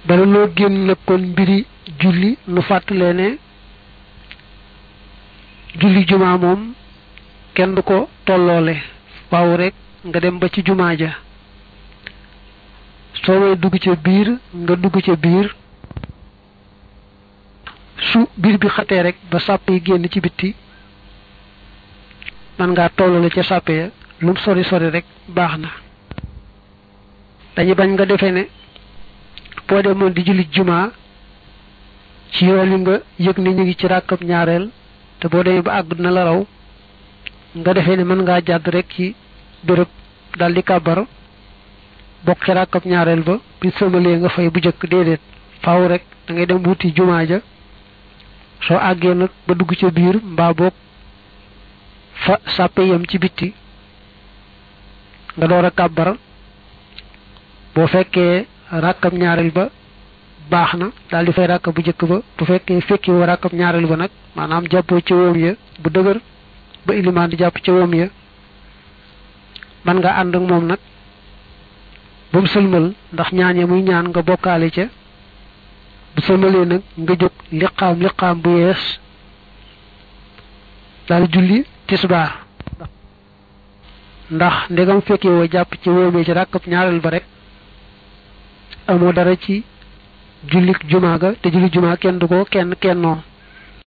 bala loo génn nag kon mbiri julli nu fàttalee ne julli jumaa moom kenn du ko tolloole waaw rek nga dem ba ci jumaa ja soo may dugg ca biir nga dugg ca biir su biir bi xatee rek ba sàpp yi génn ci bitti man ngaa tollale ca sàppe ya lum sori sori rek baax na dañu bañ nga defee ne boo demoon di julli jumaa ci yoon yi nga yëg ne ñu ngi ci ràkkab ñaareel te boo demee ba àgg na la raw nga defee ne mën ngaa jàdd rek ci béréb daldi kàbbar bokk ci ràkkab ñaareel ba bi sëmalee nga fay bu jëkk déedéet faaw rek da ngay dem wuti jumaa ja soo àggee nag ba dugg ca biir mbaa boog fa sàppe yam ci bitti nga door a kàbbar boo fekkee ràkkab ñaareel ba baax na daal di fay ràkkab bu njëkk ba bu fekkee fekki woo ràkkab ñaareel ba nag maanaam jàppoo ca woom ya bu dëgër ba ilimaan di jàpp ca woom ya man nga ànd ak moom nag ba mu sëlmal ndax ñaan ya muy ñaan nga bokkaale ca bu sëlmalee nag nga jóg liqaam liqaam bu yees daal julli tisbaar ndax ndegam fekkee woo jàpp ci woomee ci ràkkab ñaareel ba rek amoo dara ci jullik jumaa ga te julli jumaa kenn du ko kenn kennoo